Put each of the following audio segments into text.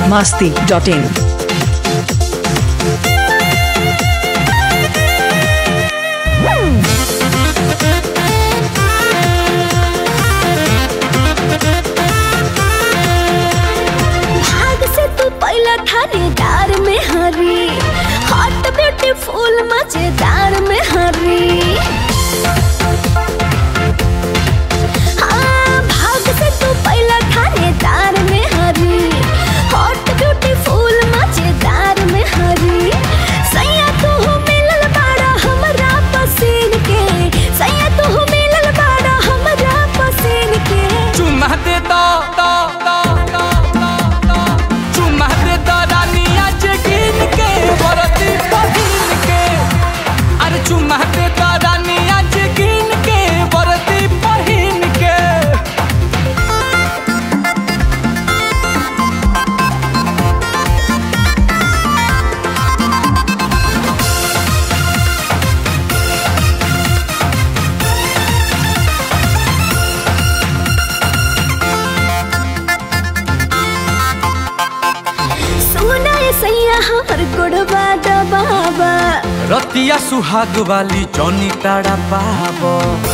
masti.in. भाग से तू पहला थानेदार में हरी हॉट ब्यूटीफुल मजेदार में हरी हाँ, भाग से तू पहला थानेदार में हरी हॉट ब्यूटीफुल मजेदार में हरी सैया तू मिलल बाड़ा हमरा पसीन के सैया तू मिलल बाड़ा हमरा पसीन के चुम्मा दे दो दो दो दो दो दो चुम्मा दे दो रानिया जे गिन के बरती पहिन के अरे चुम्मा दे दो रानिया जे गिन के बरती पहिन के सुना ये सैया हमर गोड़वा दबावा रतिया सुहाग वाली जौनी ताड़ा पाबो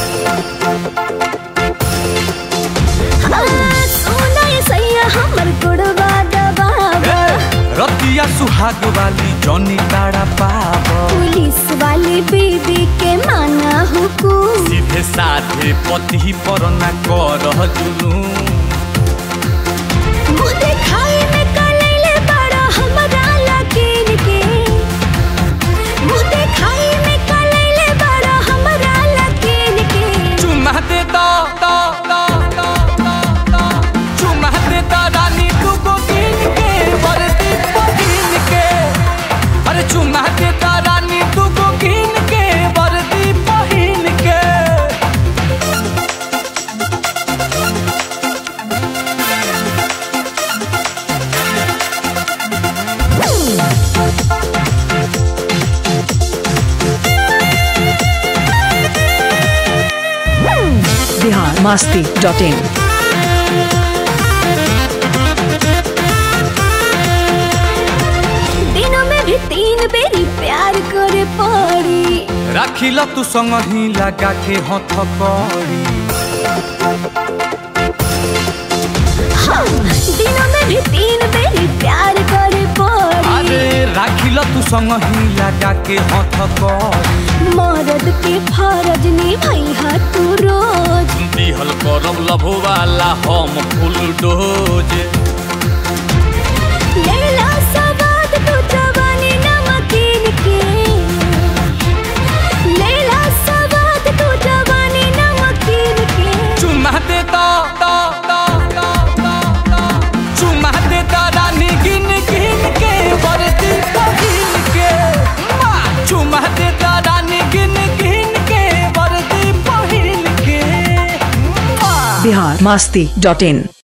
हाँ, सुना ये सैया हमर गोड़वा दबावा रतिया सुहाग वाली जौनी ताड़ा पाबो पुलिस वाली बीबी के माना हुकुम सीधे साधे पति पर ना कर जुलूम मुँह देखाई में कलैले बड़ा हमरा लकीन के मुँह देखाई में कलैले बड़ा हमरा लकीन के चुम्मा दे दो दो दो दो दो दो चुम्मा दे दो रानी तू को गिन के बरती पहिन के अरे चुम्मा दे दो रानी तू को गिन के बरती पहिन के Bihar masti.in. दिनों में भी तीन बेरी प्यार करे पड़ी राखिल तू संग ही लगा के हथ करी हाँ, दिनों में भी तीन बेरी प्यार करे पड़ी अरे राखिल तू संग ही लगा के हथ करी मर्द के फरज निभाई तू रोज दिहल करब लभो वाला हम फुल डोज लेला सवाद तू जवानी नमकीन के लेला सवाद तू जवानी नमकीन के चुम्मा दे दो दो दो दो दो दो चुम्मा दे दो रानी गिन गिन के बरती पहिन के माँ, चुम्मा दे दो रानी गिन गिन के बरती पहिन के माँ। Bihar masti.in.